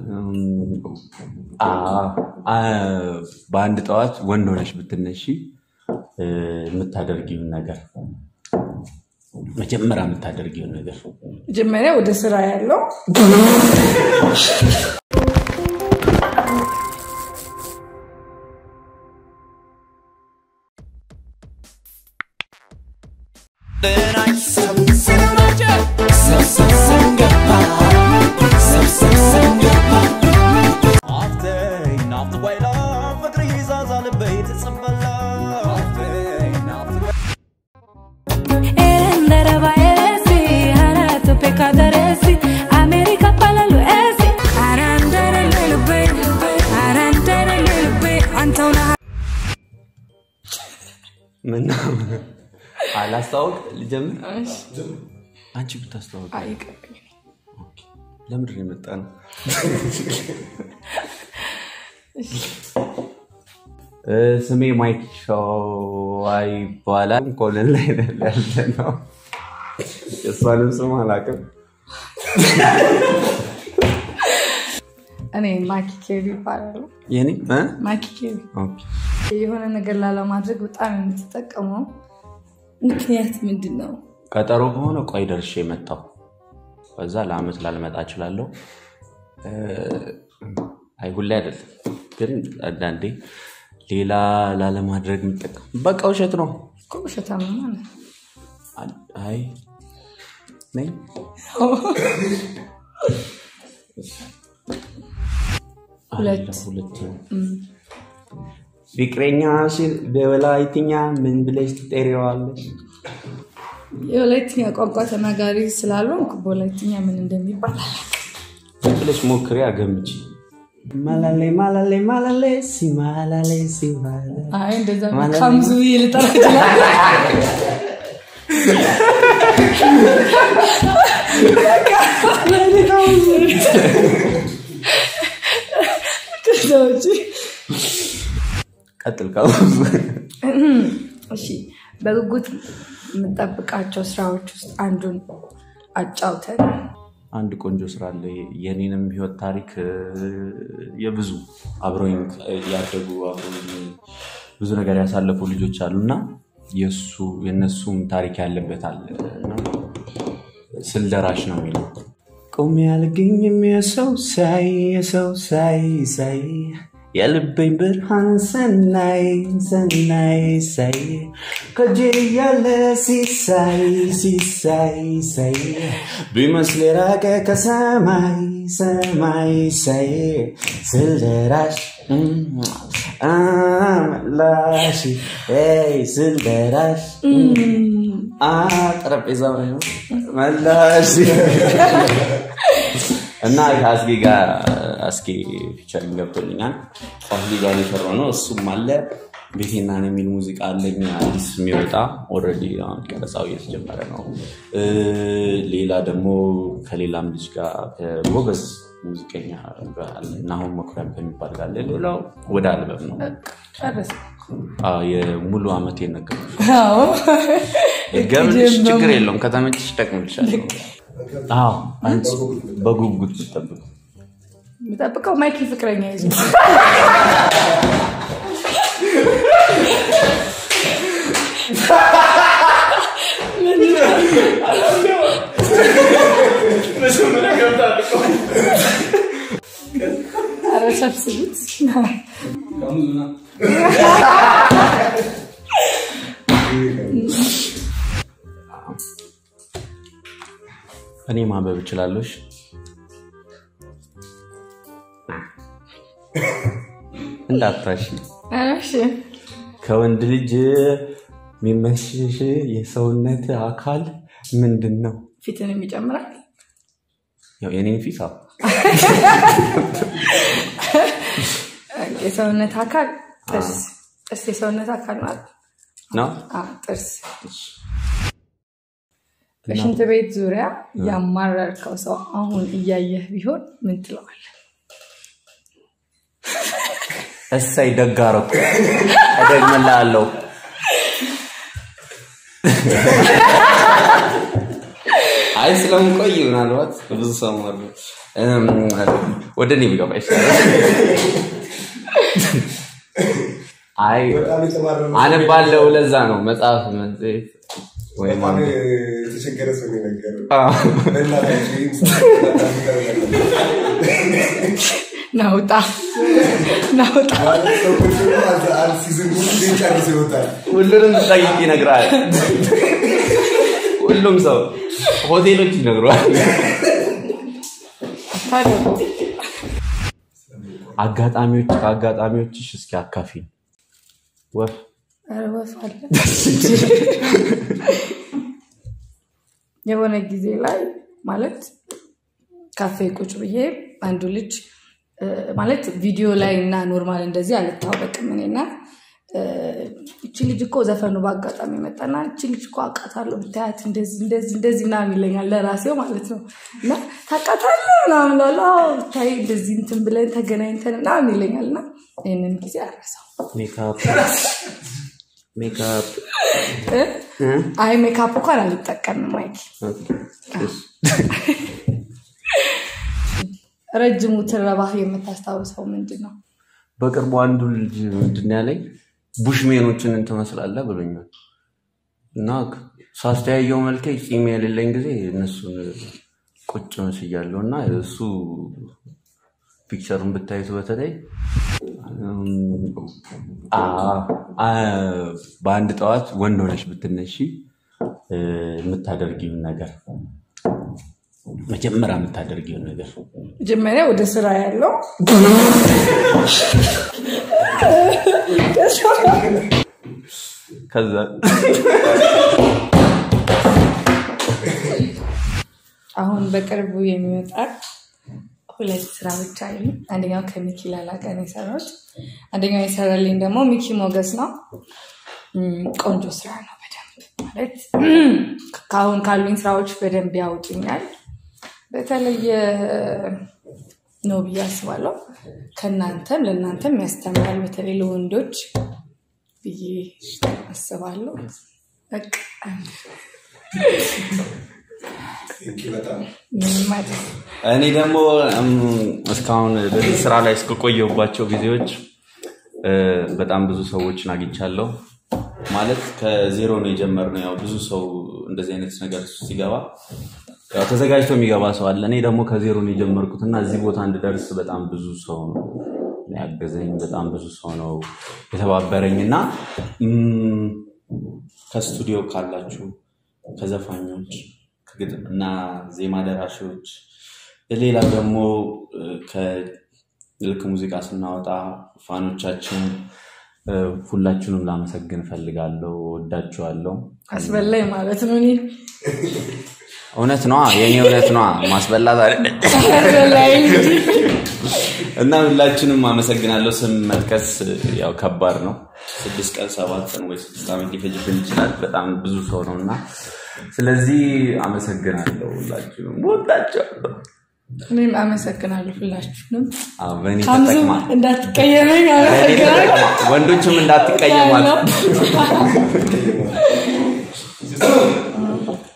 አ አ በአንድ ጠዋት ወንድ ሆነሽ ብትነሺ እ፣ የምታደርጊውን ነገር መጀመሪያ የምታደርጊውን ነገር መጀመሪያ ወደ ስራ ያለው ምነው አላስተዋውቅ ልጀምር አንቺ ብታስተዋውቅ አይቀርም። ለምንድን ነው የመጣ ነው እ፣ ስሜ ማይክ ሸዋ ይባላል ኮለን ላይ ነን ያለ ነው የእሷንም ስም አላውቅም እኔ ማኪ ኬቢ ይባላሉ። የኔ እ? ማኪ ኬቢ ኦኬ። የሆነ ነገር ላለማድረግ በጣም የምትጠቀመው ምክንያት ምንድን ነው? ቀጠሮ ከሆነ ቆይ ደርሼ የመጣው ከዛ ለአመት ላልመጣ እችላለሁ እ፣ አይ ሁሌ አይደለም ግን አንዳንዴ ሌላ ላለማድረግ የምጠቀም በቃ ውሸት ነው እኮ ውሸታም ማለት ነው። አይ ነኝ ሁለት አለ፣ ሁለት ፍቅረኛ ሲል በወላይትኛ ምን ብለሽ ትጠሪዋለሽ? የወላይትኛ ቋንቋ ተናጋሪ ስላልሆንኩ በወላይትኛ ምን እንደሚባል ዝም ብለሽ ሞክሪ፣ አገምጪ። ማላሌ ማላሌ ማላሌ ሲማላሌ ሲማላ አይ እንደዛ ማለት ካምዙ ልጠራ ይችላል። ከዛ ውጪ ቀጥል ካሉ እሺ በጉጉት የምጠብቃቸው ስራዎች ውስጥ አንዱን አጫውተን። አንድ ቆንጆ ስራ አለ። የኔንም ህይወት ታሪክ እ፣ የብዙ አብረውኝ ያደጉ አብረውኝ ብዙ ነገር ያሳለፉ ልጆች አሉ እና የእሱ የእነሱም ታሪክ ያለበት አለ እና ስልደራሽ ነው የሚለው ቆሜ አልገኝም የሰው ሳይ የሰው ሳይ ሳይ የልበኝ ብርሃን ሰናይ ሰናይ ሳይ ከጄ ያለ ሲሳይ ሲሳይ ሳይ ቢመስል የራቀ ከሰማይ ሰማይ ሳይ ስልደራሽ አምላሽ ስልደራሽ ጠረጴዛ መላሽ እና ከአስጌ ጋር አስጌ ፊቸሪንግ ገብቶልኛል። ከአስጌ ጋር የሰራው ነው። እሱም አለ ቤቴና ነው የሚል ሙዚቃ አለኝ አዲስ የሚወጣ ኦልሬዲ አሁን ቀረጻው እየተጀመረ ነው። እ፣ ሌላ ደግሞ ከሌላም ልጅ ጋር ከጎበዝ ሙዚቀኛ ጋር አለ እና አሁን መኩሪያም ከሚባል ጋር አለ። ሌላው ወደ አልበም ነው። ጨረሰ። አዎ፣ የሙሉ አመት የነገርኩሽ አዎ ገብልሽ ችግር የለውም። ከተመችሽ እጠቅምልሻለሁ። አዎ አንቺ በጉጉት ብትጠብቁ የምጠብቀው ማይኪ ፍቅረኛ ይዞ ኧረ ሰብስቡት። እኔ ማንበብ እችላለሽ። እንዳታሽ ኧረ እሺ። ከወንድ ልጅ የሚመሽሽ የሰውነት አካል ምንድን ነው? ፊትን የሚጨምራል ያው የኔን ፊት አዎ። የሰውነት አካል ጥርስ ጥርስ የሰውነት አካል ማለት ነው። አዎ፣ ጥርስ በሽንት ቤት ዙሪያ ያማረርከው ሰው አሁን እያየህ ቢሆን ምን ትለዋለህ? እሰይ ደግ አደረኩ። እደግምልሃለሁ። አይ ስለምቆይ ምናልባት ብዙ ሰው መር እም፣ ወደ እኔ ብገባ ይሻላል። አይ በጣም የተማረረ ሰው አነባለሁ። ለዛ ነው መጽሐፍ መጽሔት ወይም በጣም የተቸገረ ሰው ነው የነገረው። አዎ። በእናታችሁ ይህን ሰው በጣም ይገርማል። ናውጣ ናውጣ ማለት ሰው ቁጭ ብሎ አንድ- አንድ ሲዝን ሙሉ ጊዜ ጨርሶ ይወጣል። ሁሉንም ጠይቅ ይነግራል። ሁሉም ሰው ሆቴሎች ይነግረዋል። ታደጉ አጋጣሚዎች ከአጋጣሚዎችሽ እስኪ አካፊ ወፍ ኧረ ወፍ አለ የሆነ ጊዜ ላይ ማለት ካፌ ቁጭ ብዬ አንዱ ልጅ እ፣ ማለት ቪዲዮ ላይ እና ኖርማል እንደዚህ አልታወቅም እኔና እ፣ እቺ ልጅ እኮ ዘፈኑ በአጋጣሚ መጣና እቺ ልጅ እኮ አውቃታለሁ ብታያት እንደዚህ እንደዚህ እንደዚህ ምናምን ይለኛል ለራሴው ማለት ነው እና ታውቃታለህ ምናምን እላለሁ አዎ ብታይ እንደዚህ እንትን ብለን ተገናኝተን ምናምን ይለኛል እና ይህንን ጊዜ አረሳው ሜካፕ ሜካፕ እ? አይ ሜካፕ እንኳን አልጠቀምም ማይክ ረጅሙ ትረባህ የምታስታውሰው ምንድን ነው በቅርቡ አንዱ ልጅ ምንድን ነው ያለኝ ቡሽሜኖችን ትመስላለህ ብሎኛል እና ሳስተያየው መልኬ ፂም የሌለኝ ጊዜ እነሱን ቁጭ መስያለሁ እና እሱ ፒክቸሩን ብታዩት በተለይ እም፣ አ- አ- በአንድ ጠዋት ወንድ ሆነሽ ብትነሺ እ፣ የምታደርጊውን ነገር መጀመሪያ የምታደርጊውን ነገር መጀመሪያ ወደ ስራ ያለው ከዛ አሁን በቅርቡ የሚወጣ ሁለት ስራ ብቻ አሉ አንደኛው ከሚኪ ላላ ጋር ነው የሰራሁት አንደኛው የሰራልኝ ደግሞ ሚኪ ሞገስ ነው እም፣ ቆንጆ ስራ ነው በደንብ ማለት ከአሁን ካሉኝ ስራዎች በደንብ ያውጡኛል በተለየ ነው ብዬ አስባለሁ ከእናንተም ለእናንተም ያስተምራል በተለይ ለወንዶች ብዬ አስባለሁ በቃ እንኪ በጣም ምንም አይደል እኔ ደግሞ እም፣ እስካሁን በዚህ ስራ ላይ እስከቆየሁባቸው ጊዜዎች እ፣ በጣም ብዙ ሰዎችን አግኝቻለሁ። ማለት ከዜሮ ነው የጀመርነው። ያው ብዙ ሰው እንደዚህ አይነት ነገር ሲገባ ያው ተዘጋጅቶ የሚገባ ሰው አለ። እኔ ደግሞ ከዜሮ ነው የጀመርኩት እና እዚህ ቦታ እንድደርስ በጣም ብዙ ሰው ነው ያገዘኝ፣ በጣም ብዙ ሰው ነው የተባበረኝ እና እም፣ ከስቱዲዮ ካላችሁ ከዘፋኞች ከግጥም እና ዜማ ደራሾች ሌላ ደግሞ እ፣ ከልክ ሙዚቃ ስናወጣ ፋኖቻችን እ፣ ሁላችሁንም ላመሰግን እፈልጋለሁ። ወዳችኋለሁ። አስበላኝ ማለት ነው እኔ እውነት ነዋ፣ የእኔ እውነት ነዋ። ማስበላት አይደል? አስበላኝ እንጂ እና ሁላችንም አመሰግናለሁ። ስም መጥቀስ ያው ከባድ ነው። ስድስት ቀን ሰባት ቀን ወይ ስድስት ዓመት ሊፈጅብን ይችላል። በጣም ብዙ ሰው ነው እና ስለዚህ አመሰግናለሁ። ሁላችንም ወዳቸዋለሁ። እኔም አመሰግናለሁ ሁላችሁንም አዎ፣ በእኔ ሀምዙ ተጠቅማ እንዳትቀየመኝ በእኔ አመሰግናለሁ ተጠቅማ ወንዶችም እንዳትቀየሟት ያለው